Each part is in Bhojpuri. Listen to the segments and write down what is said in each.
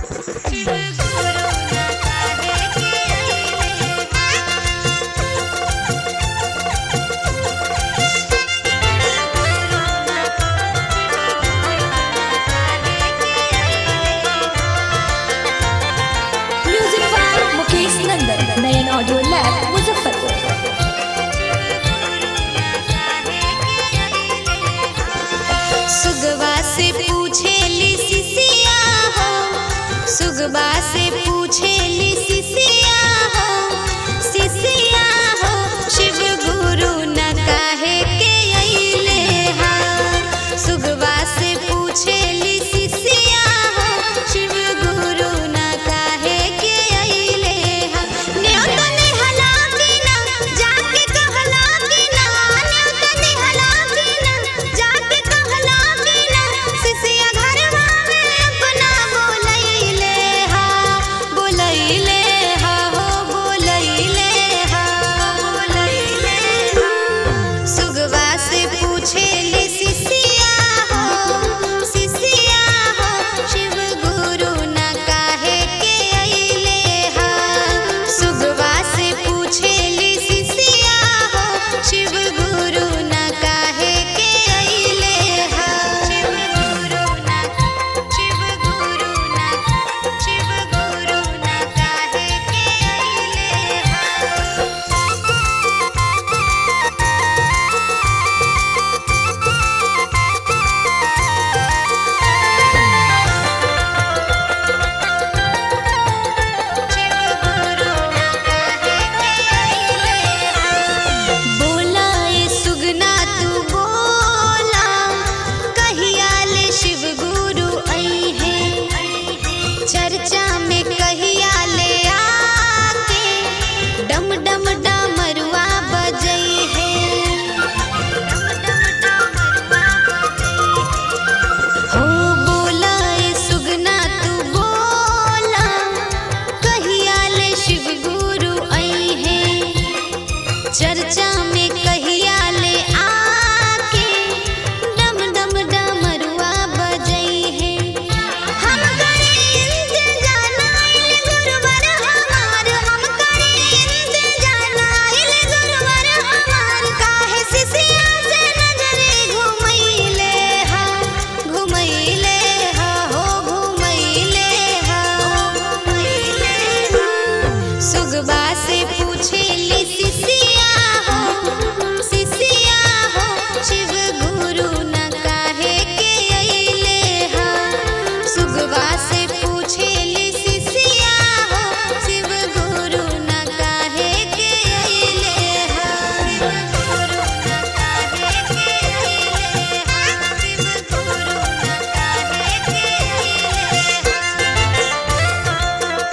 Music by Mukesh Nandan Nayan audio lab Muzaffarpur सुगवा से पूछेली सिसिया हो सुगवा से पूछेली सिसिया हो सिसिया हो शिव गुरु न काहे के अइले हा सुगवा से पूछेली सिसिया हो शिव गुरु न काहे के अइले हा न्योता निहला कि ना जाके कहला कि ना न्योता निहला कि ना जाके कहला कि ना सिसिया घरवा में अपना बोलैले हा बोलैले हा हो बोलैले हा बोलैले हा सुगवा से पूछेली सिसिया हो सिसिया हो शिव गुरु न काहे के अइले हा सुगवा से पूछेली सिसिया हो शिव गुरु न काहे के अइले हा शिव गुरु न शिव गुरु न शिव गुरु न काहे के अइले हा बोला ए सुगना तू बोला कहिया ले शिव गुरु आई है चर्चा में कहिया ले आके डम डम डमरुआ बजई है हो बोला ए सुगना तू बोला कहिया ले शिव गुरु आई है चर्चा में कहिया ले आके डम डम डमरुआ बजई है हम करे इंतजार आइल गुरुवर हमार हम करे इंतजार आइल गुरुवर हमार काहे सिसिया से नजरे घुमैले हा घुमैले हा हो घुमैले हा घुमैले हा सुगबा से पूछेली सिसिया हो सिसिया हो शिव गुरु न काहे के अइले हा सुगबा से पूछेली सिसिया हो शिव गुरु न काहे के अइले हा शिव गुरु न काहे के अइले हा शिव गुरु न काहे के अइले हा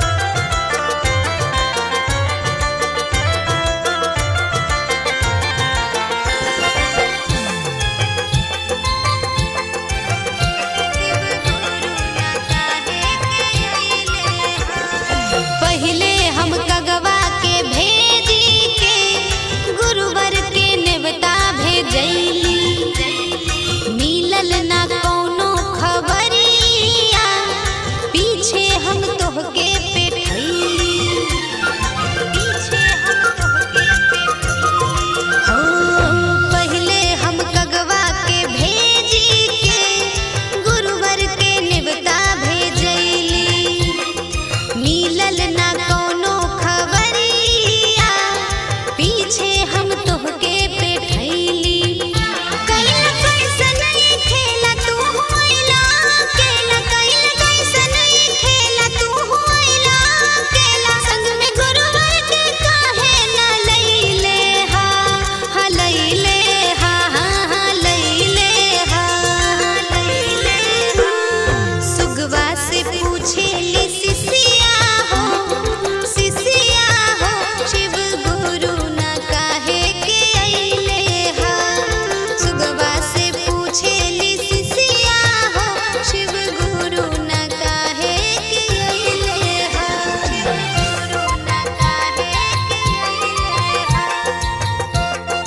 पहिले हम कगवा के भेजी के गुरुवर के नेवता भेजैली मिलल ना कौनो खबरिया पीछे हम तोहके पेठैली पीछे हम तोहके पेठैली हो पहिले हम कगवा के भेजी के गुरुवर के नेवता भेजैली मिलल ना कौनो खबरिया पीछे हम तोहके पेठैली कैल कैसन ई खेला तू होइला केला कैल कैसन ई खेला तू होइला केला संग में गुरुवर के काहे न लैले हा हा लैले हा हा हा लैले हा हा लैले हा सुगवा से पूछेली सिसिया हो सिसिया हो शिव गुरु न काहे के अइले हा सुगवा से पूछेली सिसिया हो शिव गुरु न काहे के अइले हा शिव गुरु न काहे के अइले हा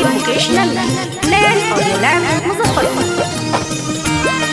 by Mukesh Nandan. Land Audio Lab, Muzaffarpur.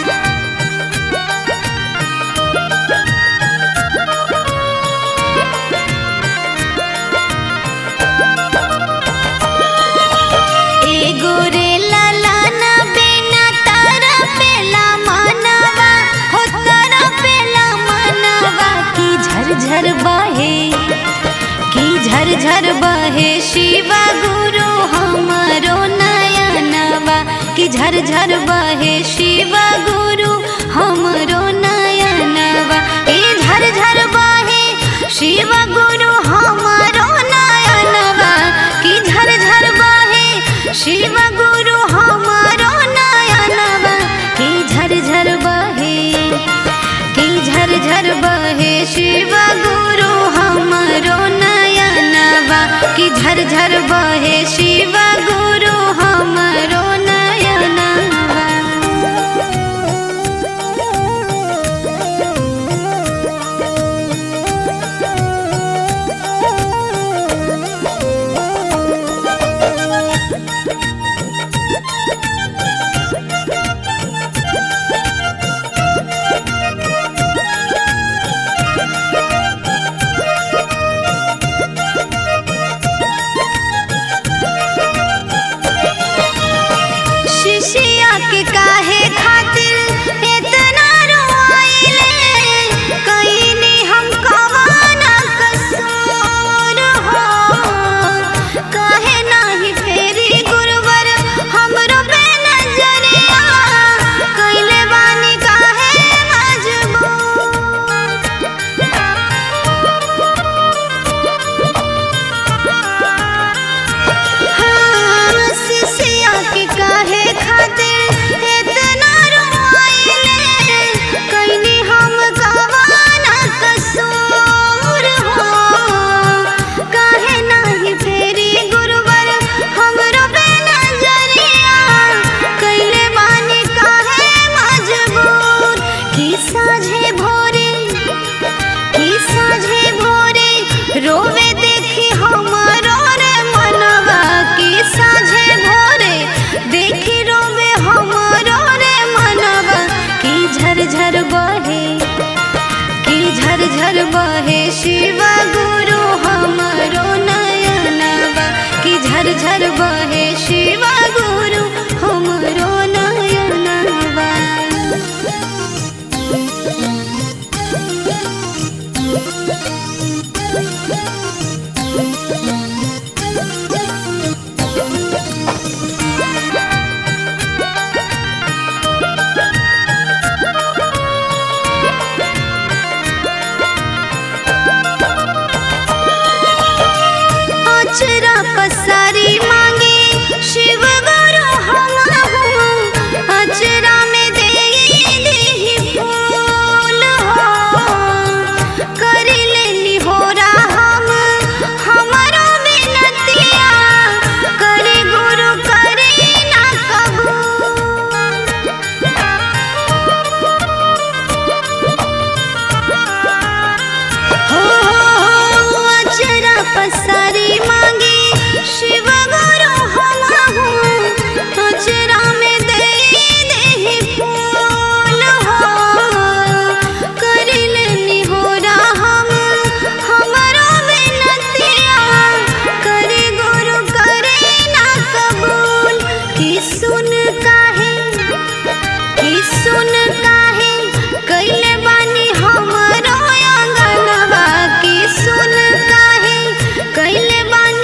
एगो रे ललाना बिना तारा पेला मनवा हो तारा पेला मनवा की झरझर बहे की झरझर बहे शिवा गुरु हमारो नयनवा की झरझर बहे शिवा गुरु हमरो नयनवा ए झरझर बहे शिव गुरु हमारो नयनवा की झरझर बहे शिव गुरु हमारो नयनवा की झरझर बहे की झरझर बहे शिव गुरु हमारो नयनवा की झरझर बहे शिव गुरु हमारो नयनवा शिशिया के काहे खातिर इतना रोइले कईनी हम कवाना कसूर हो काहे नाही फेरी गुरुवर हमरो पे नजरिया कइले बानी काहे मजबूर हाँ, शिशिया के काहे खातिर इतना रोइले कईनी हम कवाना कसूर हो काहे नाही फेरी गुरुवर हमरो पे नजरिया कइले बानी काहे मजबूर की साझे भोरे की साझे भोरे रोवे देखी हमारो रे मनवा की साझे भोरे देखी रोवे हमारो रे मनवा की झरझर बहे की झरझर बहे शिव गुरु हमारो नयनवा की झरझर बहे शिव गुरु हमारो नयनवा अचरा पसारी मांगे शिव गुरु हमहु अचरा में देई देहि फूल हो करी लेली होरा हम हमारो विनतिया करे गुरु करे ना कबूल हो हो अचरा पसारी मांगे शिव गुरु हमहु अचरा में देई देहि फूल हो करी लेनी होरा हम हमारो विनतिया करे गुरु करे ना कबूल की सुन काहे की सुन काहे कइले बानी हमरो आंगनवा की सुन काहे कइले बानी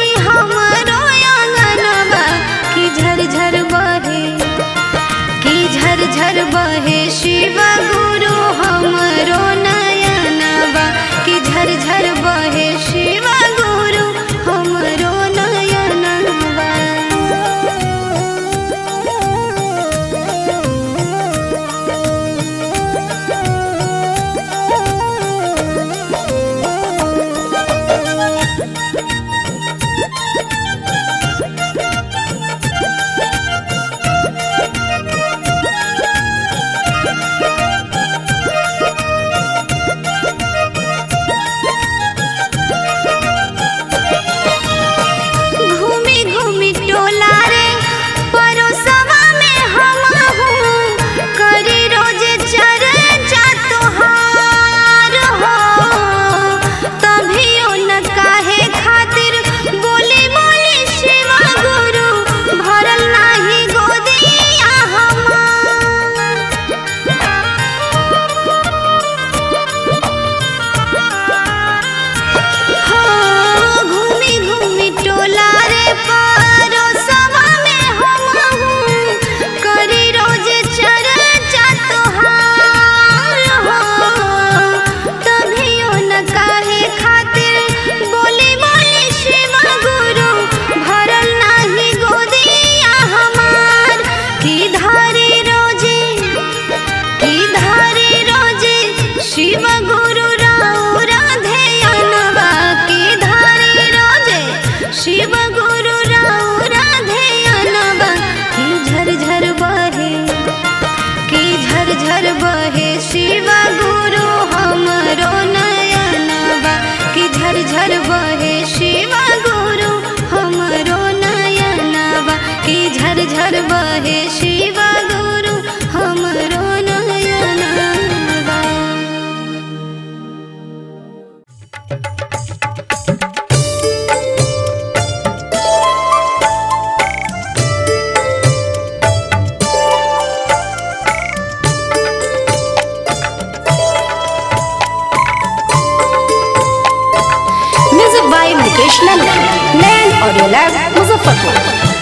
ऑडियो लैब मुजफ्फरपुर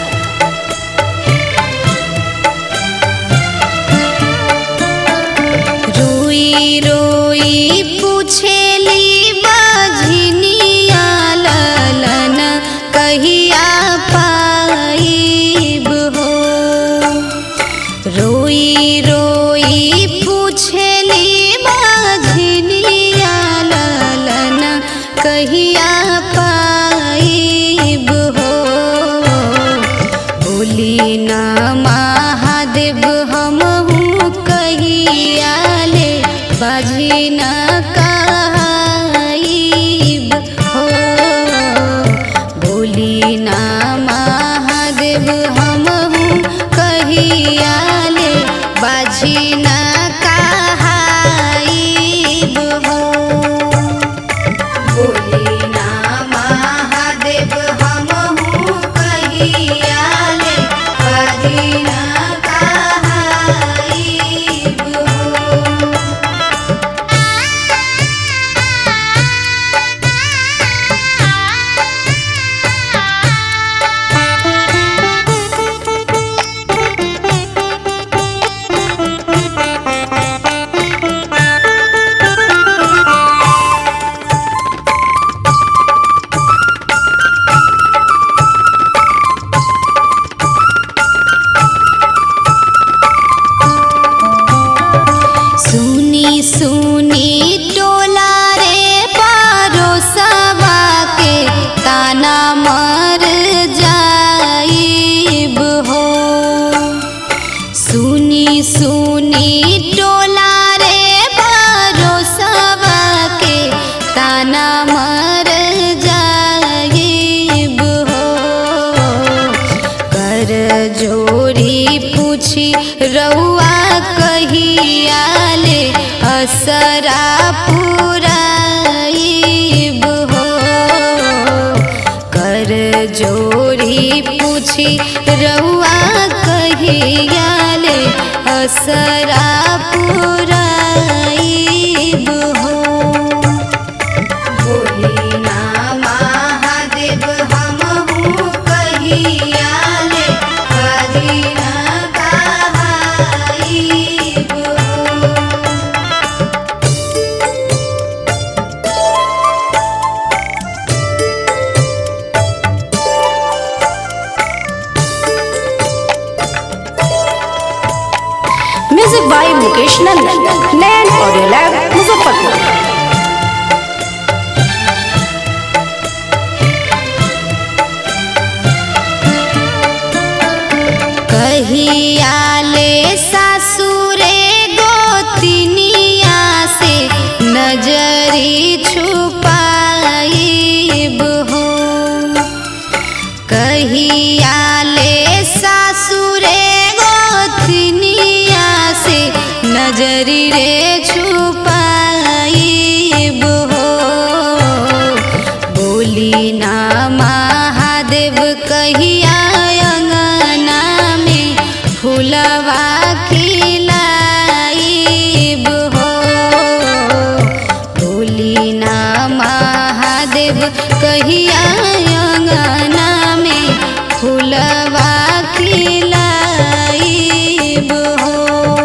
रोई रोई पूछेली बझनिया ललन कहिया पाइब हो रोई रोई पूछेली बझनिया ललन कहिया पाइब हो बोली न महादेव हमहू कहियाले बाजी न कहाइब हो बोली न महादेव हमहू कहियाले बाजी न कहाइब हो बोली ना महादेव हमहू कहियाले कदी ना कहाइब हो सुनी सुनी टोला रे पारोसवा के ताना मर जाइब हो सुनी सुनी टोला रे पारोसवा के ताना मर जाइब हो कर जोड़ी पूछी रउआ कहियाले असरा पुराइब हो कर जोड़ी पूछी रउआ कहियाले असरा पुराइब हो बोली ना महादेव हमहू कहियाले कदी ना कहाइब हो music by Mukesh Nandan Nayan audio lab Muzaffarpur कहियाले सासुरे गोतिनिया से नजरी छुपाइब हो कहियाले सासुरे गोतिनिया से नजरी रे छुपाइब हो बोली ना महादेव कहिया अंगना में फुलवा खिलाइब हो बोली ना महादेव कहिया अंगना में फुलवा खिलाइब हो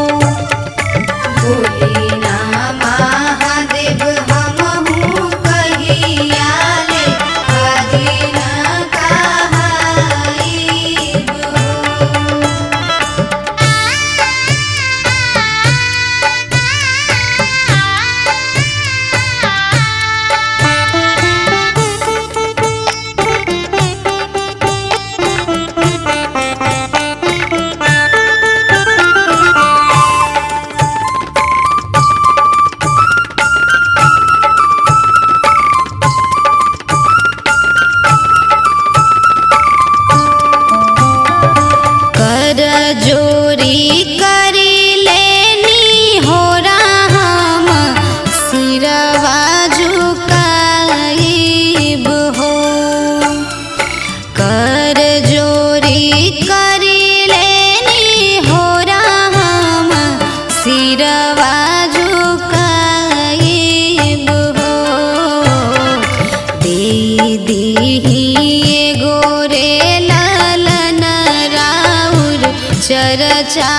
बोली ना महादेव हमहू कहियाले कदी ना कहाइब एगो रे लालन राउर चरचा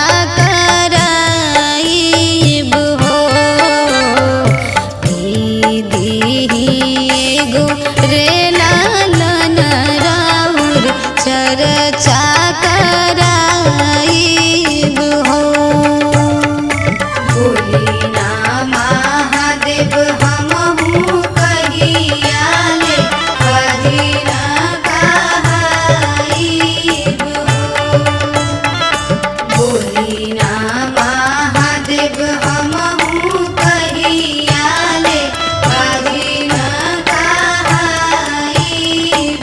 कराइब हो दीदी एगो रे लालन राउर चरचा कराइब हो भोलेना महादेव हमहू कहियाले कहिना कहाइब भोलेना महादेव हमहू कहियाले कहिना कहाइब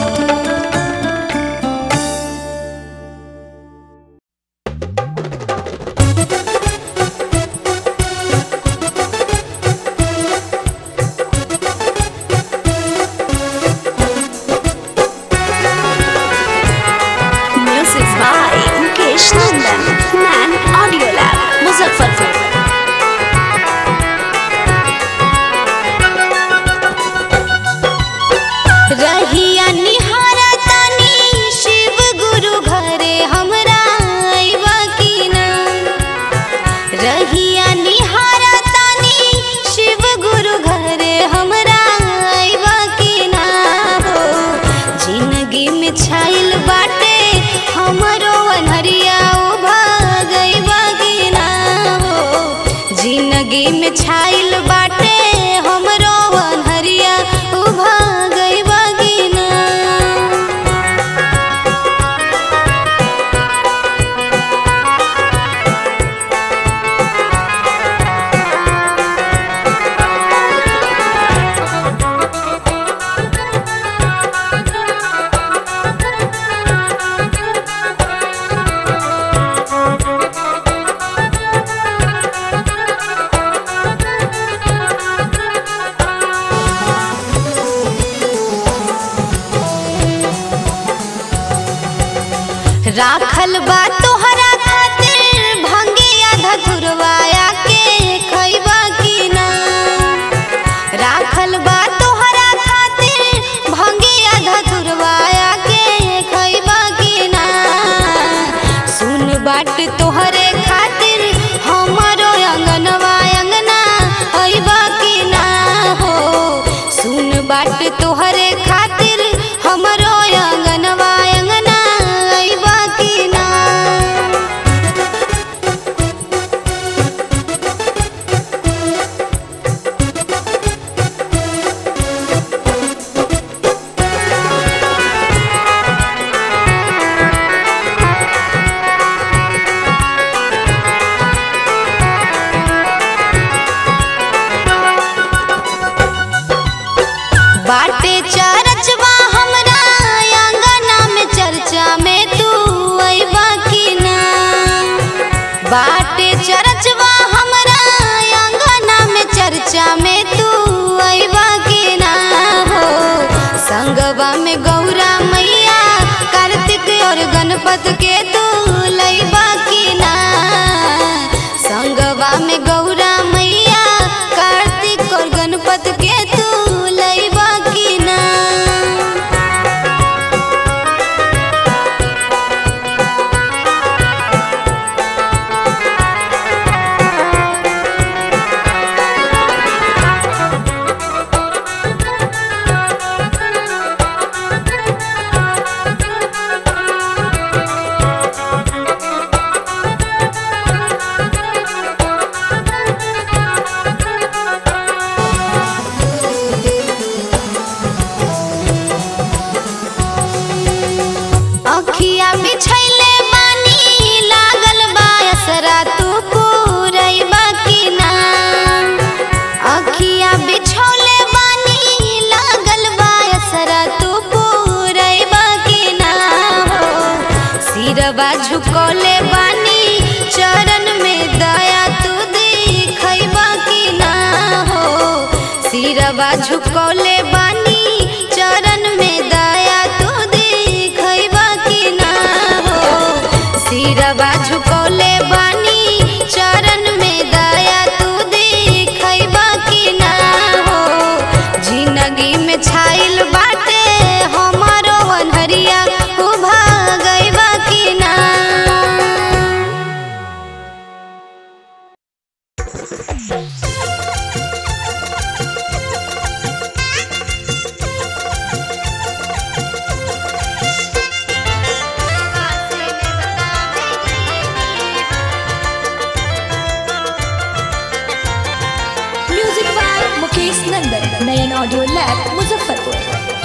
Music by Mukesh Nandan. Man Audio Lab, Muzaffarpur. रहिया निहारा तानी शिव गुरु घरे हमरा आइबा की ना रहिया निहारा तानी शिव गुरु घरे हमरा आइबा की ना हो जिंदगी में छाइल बाटे हमरो अनहरिया ओ भागइबा की ना हो जिंदगी में छाइल बाटे हमरो अनहरिया ओ भागइबा की ना राखल बा तोहरा खातिर भंगे आधा धुरवाया के खैबा की ना राखल बा तोहरा खातिर भंगे आधा धुरवाया के खैबा की ना सुन बाट तोहरे खातिर हमारो अंगनवा अंगना अइबा की ना हो सुन बाट तोहरे खातिर हमरो अंगनवा अंगना अइबा की ना बाटे चरचवा हमरा अंगना में चर्चा में तू अइबा की ना बाटे चरचवा हमरा अंगना में चर्चा में तू अइबा की ना हो संगवा में गौरा मैया कार्तिक और गणपत के तू लइबा की ना संगवा में गौरा मैया कार्तिक और गणपत के तू लइबा की ना अखिया बिछैले बानी लागल बा असरा तू पूरैबा की ना अखिया बिछौले बानी लागल बा असरा तू पूरैबा की ना हो सिरवा झुकौले बानी चरण में दया तू दिखैबा की ना हो सिरवा झुकौले बानी चरण में दया तू दिखैबा की ना हो सिरवा झुकौले बानी चरण में दया तू दिखैबा की ना हो जिंदगी में छाइल बाटे हम मुजफ्फरपुर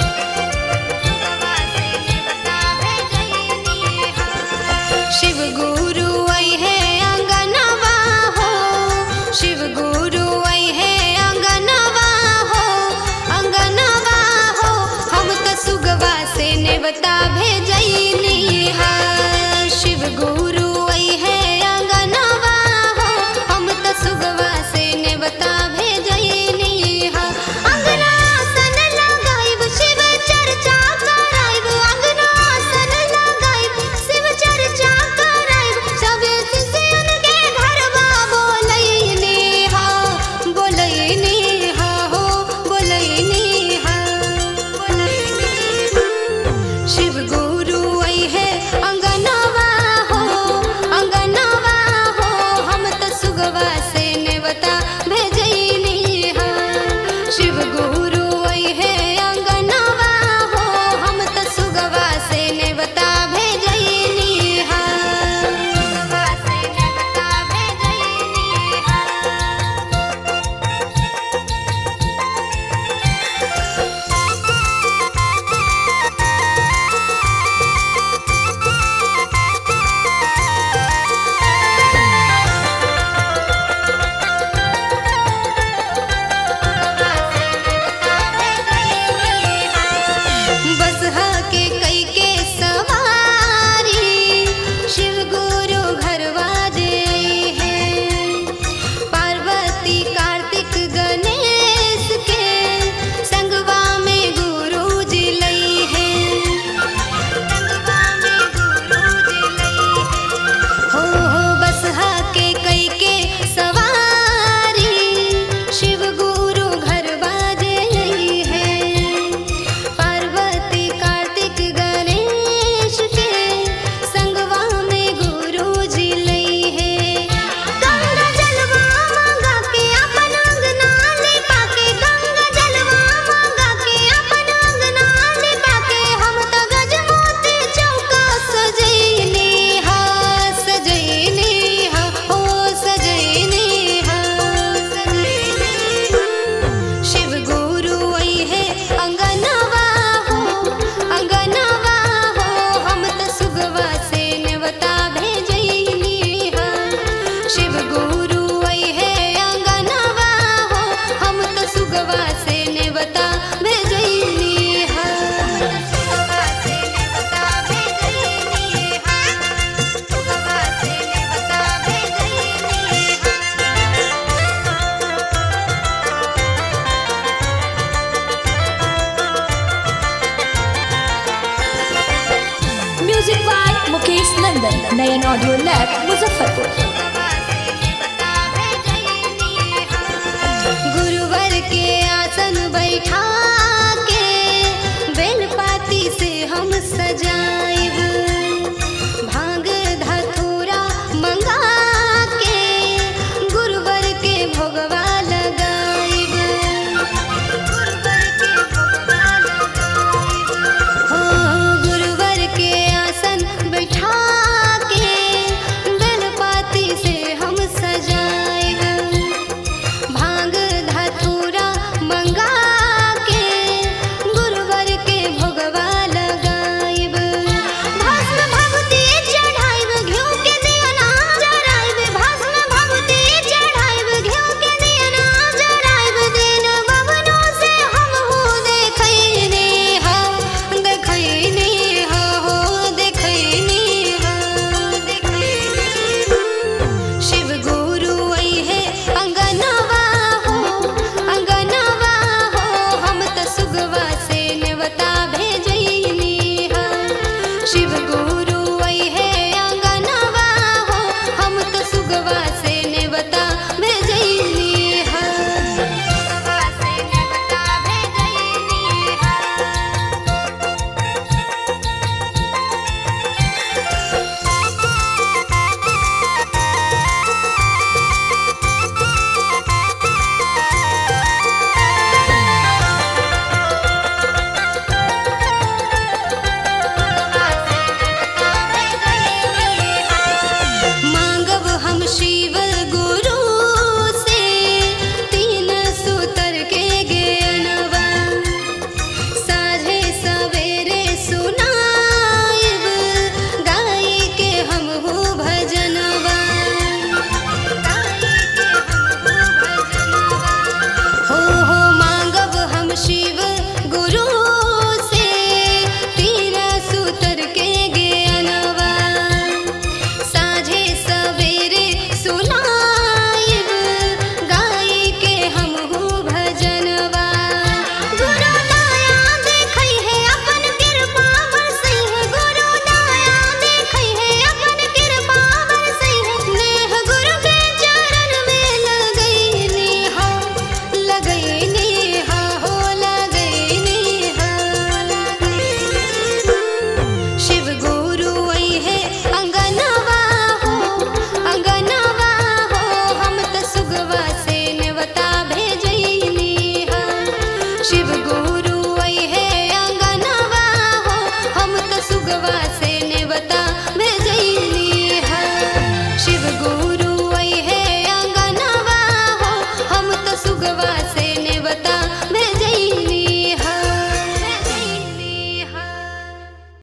शिव गुरु आई है अंगनवा हो शिव गुरु आई है अंगनवा हो अंगनवा हो हम त सुगवा से नेवता भेजैनी हा शिव गुरु आई है अंगनवा हो हम त सुगवा से नेवता भेजैनी हा अंगना सन लगाइब शिव चर्चा कराइब अंगना सन लगाइब शिव चर्चा कराइब सबे शिष्यन के घरवा बोलैनी हा बोलैनी हा हो बोलैनी हा बोलैनी शिव गुरु आई है अंगनवा हो अंगनवा हो हम त सुगवा से नेवता भेजैनी हा शिव गुरु आई है अंगनवा हो हम त सुगवा से नेवता भेजैनी हा सुगवा से नेवता भेजैनी हा बसहा के कई के सवारी शिव गुरु घरवा जे है पार्वती कार्तिक गणेश के संगवा में गुरु जी लई है संगवा में गुरु जी लई है हो हो बसहा के कई के सवारी शिव गुरु घर बाजे है पार्वती कार्तिक गणेश के संगवा में गुरु जी लई है गंगा जलवा मांगा के अपन अंगना ले पाके गंगा जलवा मांगा के अपन अंगना ले पाके हम त गजमोती चौका सजैनी हा सजैनी हा हो सजैनी हा सजैनी शिव गुरु आई है अंगनवा हो अंगनवा हो हम त सुगवा से नेवता भेजैनी हा शिव गुरु आई है अंगनवा हो हम त सुगवा से नेवता भेजैनी हा सुगवा से नेवता भेजैनी हा सुगवा से नेवता भेजैनी हा music by Mukesh Nandan Nayan audio lab Muzaffarpur गुरुवर के आसन बैठा के बेलपाती से हम सजाए